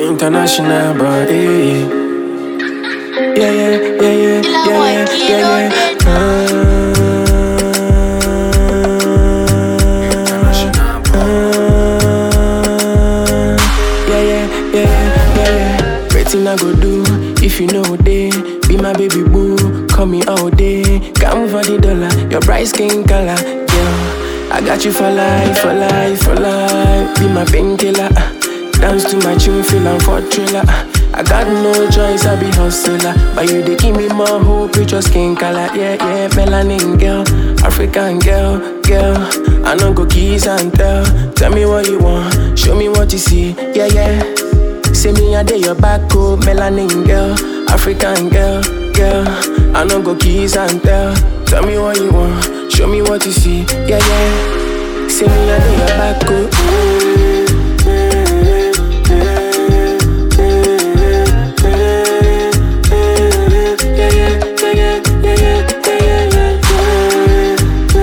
international, but eh. Yeah, yeah, yeah, yeah, yeah, yeah, yeah, yeah. Uh, yeah, yeah, yeah, yeah, yeah. Waiting I go do if you know day. Be my baby boo, call me all day. Come for the dollar, your bright skin color, yeah. I got you for life, for life, for life. Be my painkiller. uh. Dance to my tune, feel I'm for thriller. uh. I got no choice, I be hustler. But you they give me more hope with your skin color, yeah, yeah. Melanin girl, African girl, girl. I know go kiss and tell. Tell me what you want, show me what you see, yeah, yeah. Say me a day your back, oh, melanin girl, African girl, girl. I know go kiss and tell. Tell me what you want, show me what you see, yeah, yeah. Say me a day your back, oh. Yeah, yeah, yeah, yeah, yeah, yeah, yeah, yeah,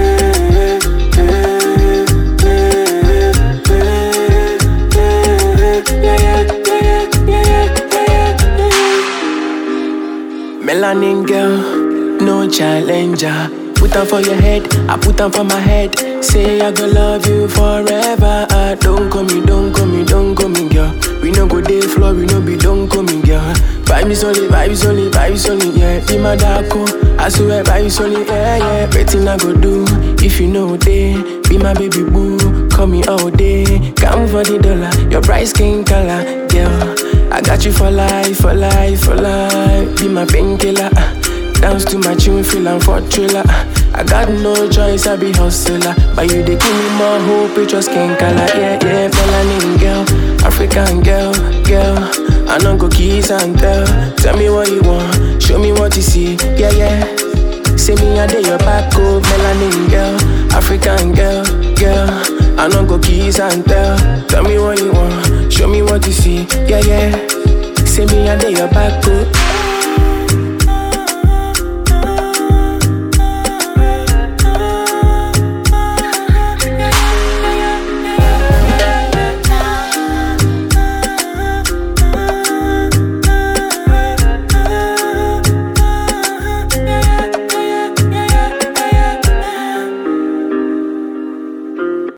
Melanin girl, no challenger. Put them for your head, I put them for my head. Say I go love you forever. Ah, don't call me, don't call me, don't call me, girl. We no go day floor, we no be don't call me, girl. Vibes only, vibes only, vibes only, yeah. Be my darko, I swear vibes only, yeah, yeah. Waiting I go do if you know day. Be my baby boo, call me all day. Come for the dollar, your bright skin color, girl. I got you for life, for life, for life. Be my painkiller. uh. Dance to my tune, feel I'm for thriller. uh. I got no choice, I be hustler. But you they give me more hope with your skin color. Yeah, yeah, melanin girl, African girl, girl. I know go kiss and tell. Tell me what you want, show me what you see. Yeah, yeah. Say me a day your back, oh, melanin girl, African girl, girl. I know go kiss and tell. Tell me what you want, show me what you see. Yeah, yeah. Say me a day your back, oh.